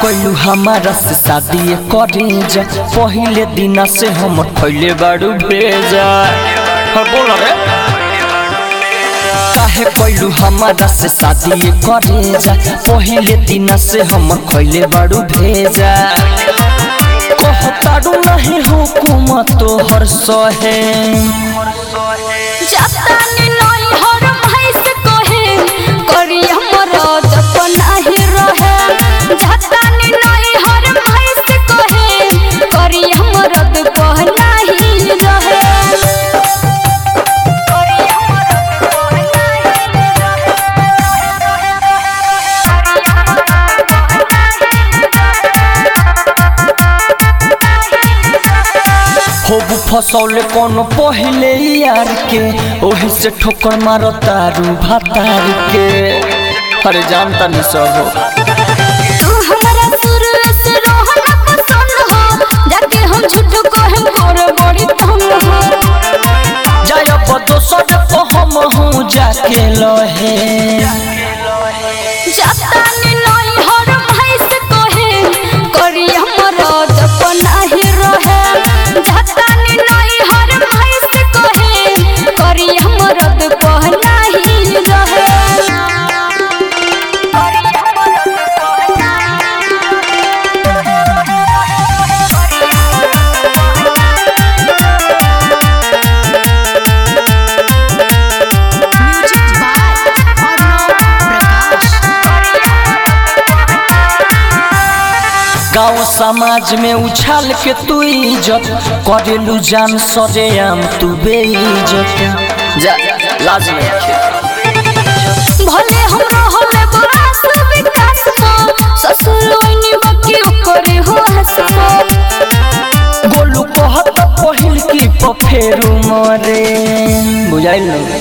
कोइलू हमारा से शादी करे जा पहिले दिन से हम खैले बाड़ू भेजा हाँ, बोल रे काहे कोइलू हमारा से शादी करे जा पहिले दिन से हम खैले बाड़ू भेजा कहताड़ू नहीं हुकूमत तोहर सहे जातानी नई हर भैंस कोहे करी हमर जप नाही रहे जातानी नई हर भैंस कोहे करी हमर जप नाही रहे करी हमर जप होबू फसौले कोनो पहिले यार के ओही से ठोकर मारो तारू भातार के अरे जानता नहीं सब हो तू हमरा सुर से रहना पसंद हो जाके हम झूठ कहे मोर बड़ी तंग हो जाय दोसर को हम हूँ जाके लहे जातानी नई हर भैंस कोहे करी हमर जप नाही रहे जातानी नई हर भैंस कोहे करी हमर जप नाही रहे करी हमर जप नाही म्यूजिक बाय अर्णव प्रकाश गाँव समाज में उछाल के तू इज्जत करेलू जान सरे आम तू बेइज्जत जा लाज नहीं भले हम रहले बरास विकास को ससुर ओइनी बकी करे हो हसको गोलू कहत पहिल की पफेरू मरे बुझाइल न